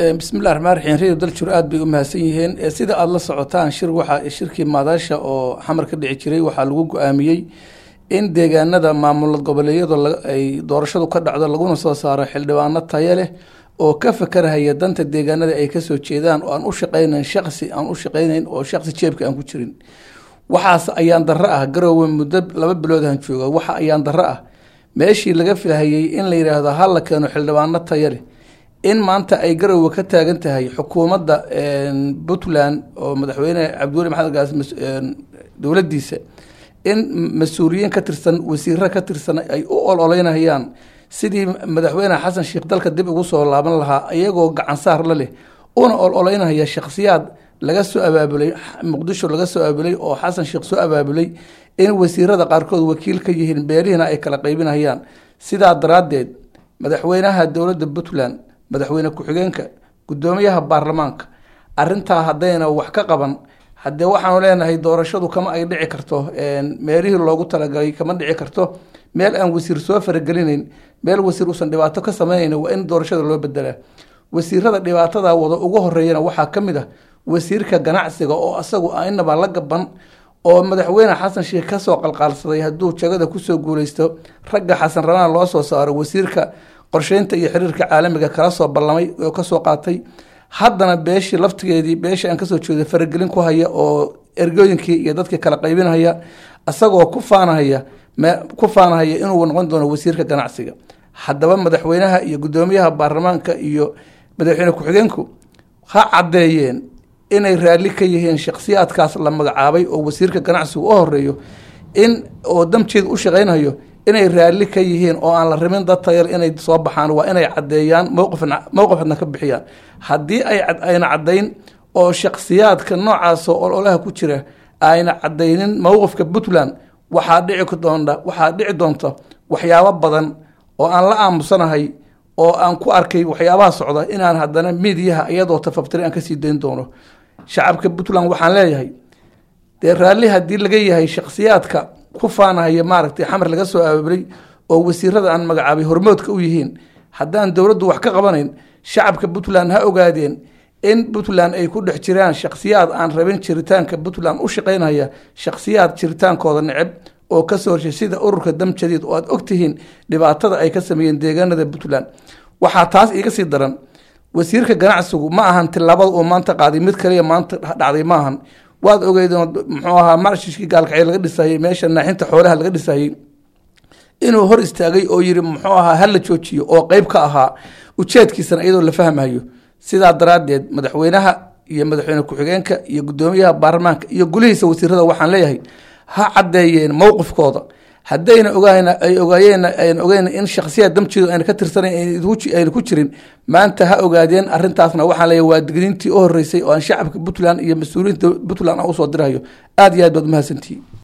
bismillahi raxmaan raxiim redio daljur aada bay u mahadsan yihiin sida aada la socotaan shir waxaa shirkii maadaasha oo xamar ka dhici jiray waxaa lagu go-aamiyey in deegaanada maamul goboleedyadu ay doorashadu ka dhacdo laguna soo saaro xildhibaano tayo leh oo ka fakarhaya danta deegaanada ay kasoo jeedaan oo aan u shaqeynayn shaqsi aan u shaqeynayn oo shaqsi jeebka aan ku jirin waxaas ayaan darro ah garoowe muddo laba biloodahan jooga waxa ayaan darro ah meeshii laga filhayay in la yidhaahdo ha la keeno xildhibaano tayo leh in maanta ay garowe ka taagan tahay xukuumadda puntland oo madaxweyne cabdiweli maxamed gaas dowladdiisa in mas-uuliyiin ka tirsan wasiiro ka tirsan ay u ololeynayaan sidii madaxweyne xasan sheekh dalka dib ugu soo laaban lahaa iyagoo gacan saar la leh una ololeynaya shakhsiyaad laga soo abaabulay muqdisho laga soo abaabulay oo xasan sheekh soo abaabulay in wasiirada qaarkood wakiil ka yihiin beelihina ay kala qaybinayaan sidaa daraaddeed madaxweynaha dowladda puntland madaxweyne ku-xigeenka guddoomiyaha baarlamaanka arintaa haddayna wax ka qaban haddee waxaanu leenahay doorashadu kama ay dhici karto meelihii loogu talagalay kama dhici karto meel aan wasiir soo faragelinayn meel wasiir uusan dhibaato ka sameynayn waa in doorashada loo bedelaa wasiirada dhibaatada wada ugu horeeyana waxaa ka mid ah wasiirka ganacsiga oo isagu inaba la gaban oo madaxweyne xasan sheekh kasoo qalqaalsaday hadduu jagada kusoo guuleysto ragga xasan rabaan loo soo saaro wasiirka qorsheynta iyo xiriirka caalamiga kala soo ballamay oo kasoo qaatay haddana beeshii laftigeedii beeshii aan kasoo jeeday faragelin ku haya oo ergooyinkii iyo dadkii kala qaybinhaya isagoo ku faanahaya ku faanahaya inuu noqon doono wasiirka ganacsiga haddaba madaxweynaha iyo guddoomiyaha baarlamaanka iyo madaxweyne ku-xigeenku ha caddeeyeen inay raalli ka yihiin shakhsiyaadkaas la magacaabay oo wasiirka ganacsigu u horeeyo in oo damjeed u shaqeynayo inay raalli ka yihiin oo aan la rabin dad tayal inay soo baxaan waa inay caddeeyaan mowqifna mowqifna ka bixiyaan haddii ay ayna caddayn oo shakhsiyaadka noocaasoo ololaha ku jira ayna caddaynin mowqifka puntland waxaa dhici doonta waxaa dhici doonta waxyaabo badan oo aan la aamusanahay oo aan ku arkay waxyaabaha socda inaan haddana miidiyaha iyadoo tafabtiri aan kasii dayn doono shacabka puntland waxaan leeyahay dee raalli haddii laga yahay shakhsiyaadka ku faanahaya maaragtay xamar laga soo abaabulay oo wasiirada aan magacaabay hormoodka u yihiin haddaan dowladdu wax ka qabanayn shacabka puntland ha ogaadeen in puntland ay ku dhex jiraan shakhsiyaad aan rabin jiritaanka puntland u shaqeynaya shakhsiyaad jiritaankooda neceb oo kasoo horshay sida ururka dam jadiid oo aad ogtihiin dhibaatada ay ka sameeyeen deegaanada puntland waxaa taas iiga sii daran wasiirka ganacsigu ma ahan tilaabada uu maanta qaaday mid kaliya maanta dhacday ma ahan waad ogeydeen muxuu ahaa marshishkii gaalkacyo laga dhisayey meesha naaxinta xoolaha laga dhisayey inuu hor istaagay oo yiri muxuu ahaa hala joojiyo oo qeyb ka ahaa ujeedkiisana iyadoo la fahmayo sidaa daraaddeed madaxweynaha iyo madaxweyne ku-xigeenka iyo guddoomiyaha baarlamaanka iyo gulihiisa wasiirada waxaan leeyahay ha caddeeyeen mowqifkooda haddayna ogaan ay ogaayeen ayna ogeyn in shakhsiyaad damjeedu ayna ka tirsanayn ayna ku jirin maanta ha ogaadeen arrintaasna waxaan leeyahay waa digniintii u horeysay oo aan shacabka puntland iyo mas-uuliyiinta puntland aan usoo dirahayo aada iyo aad baad umahadsantihi